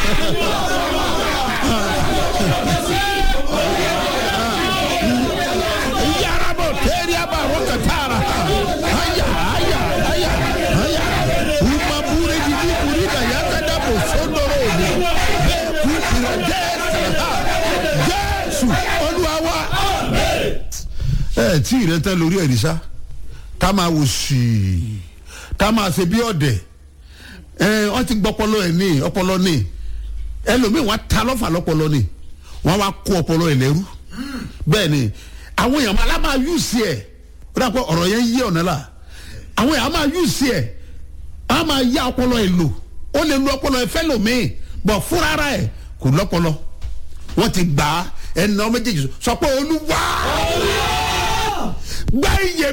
yarabo teriaba rokatara aya aya aya aya umabure jiji kurida yakada bosondoro ni beku iradesra jésù olúwa wa. ẹ tí ì rẹ tẹ lórí ẹ̀rí sá ká máa wò sí i ká máa ṣe bí ọ̀dẹ̀ ẹ wọ́n ti gbọ́ ọpọlọ ẹ̀ ní ọpọlọ ní ẹlòmíì wọ́n ta lọ́fà lọ́pọlọ ní wọ́n wá kó ọpọlọ ẹ̀ lẹ́rú bẹ́ẹ̀ ni àwọn èèyàn máa lábàá yù sí ẹ̀ ó dà pé ọ̀rọ̀ yẹn yé ọ̀nà la àwọn èèyàn máa yù sí ẹ̀ á máa yá ọpọlọ ẹ̀ lò ó lè lu ọpọlọ ẹ̀ fẹ́ lòmíì bọ̀ fúnra ara ẹ̀ kò lọ́pọlọ wọ́n ti gbà á ẹnà méjèèjì sọ pé olúwa gbá iye